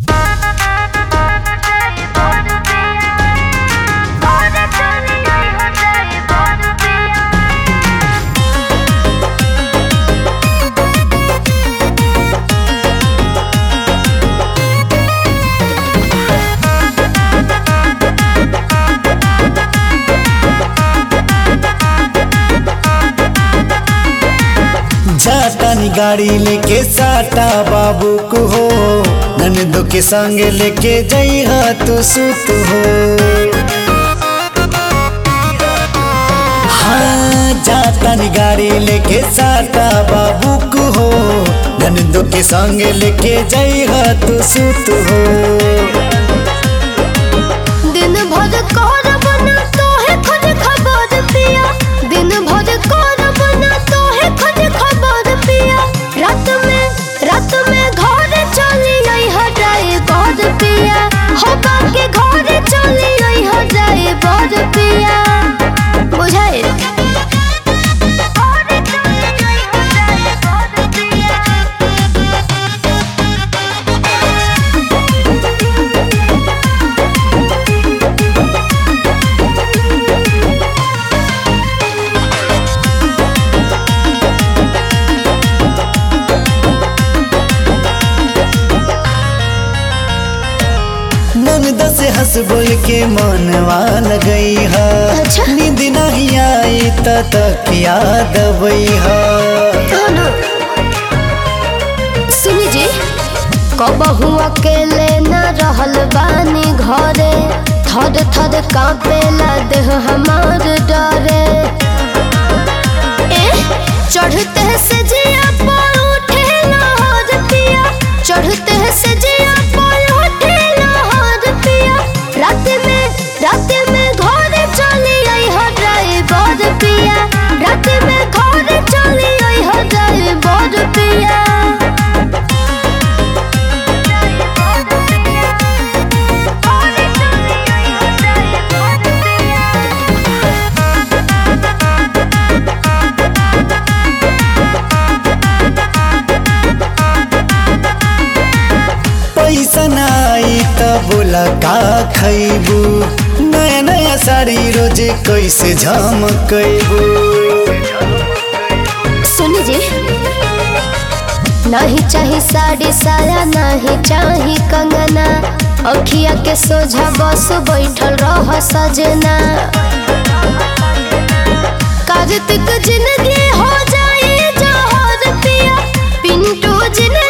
जातानी गाड़ी लेके साटा बाबू को हो ननदो के संगे लेके जइहा तू सुत हो हाँ जातानी गाड़ी लेके साटा बाबू को हो ननदो के संगे लेके जइहा तू सुत हो दिन भर करब ना तोहे खुद खबर पिया दिन भर करब ना तोहे खुद खबर पिया रात में रात में घर चली आई हटाए बर पिया हो के घर चली आई हटाए बर पिया बुझाए ननदा से हंस बोल के मनवा लगई है अच्छा। नींद नहीं आई त तकिया दबई है दोनों सुनी जी कबहू अकेले न रहल बानी घरे थर थर कांपेला देह हमार डरे ए चढ़ते से जिया पर उठे लहर पिया चढ़ते से जिया पर उठे लहर पिया रात में रात में घर चली आई हो ड्राइवर पिया रात में घर चली आई हो ड्राइवर पिया पैसा नाई त बोला का खैबू नया नया साड़ी रोजे कैसे झमकैबू सुनी जी नहीं चाही साड़ी साया नहीं चाही कंगना अखिया के सोझा बस बैठल रह सजना कार्तिक जिंदगी हो जाए जहर पिया पिंटू जिंदगी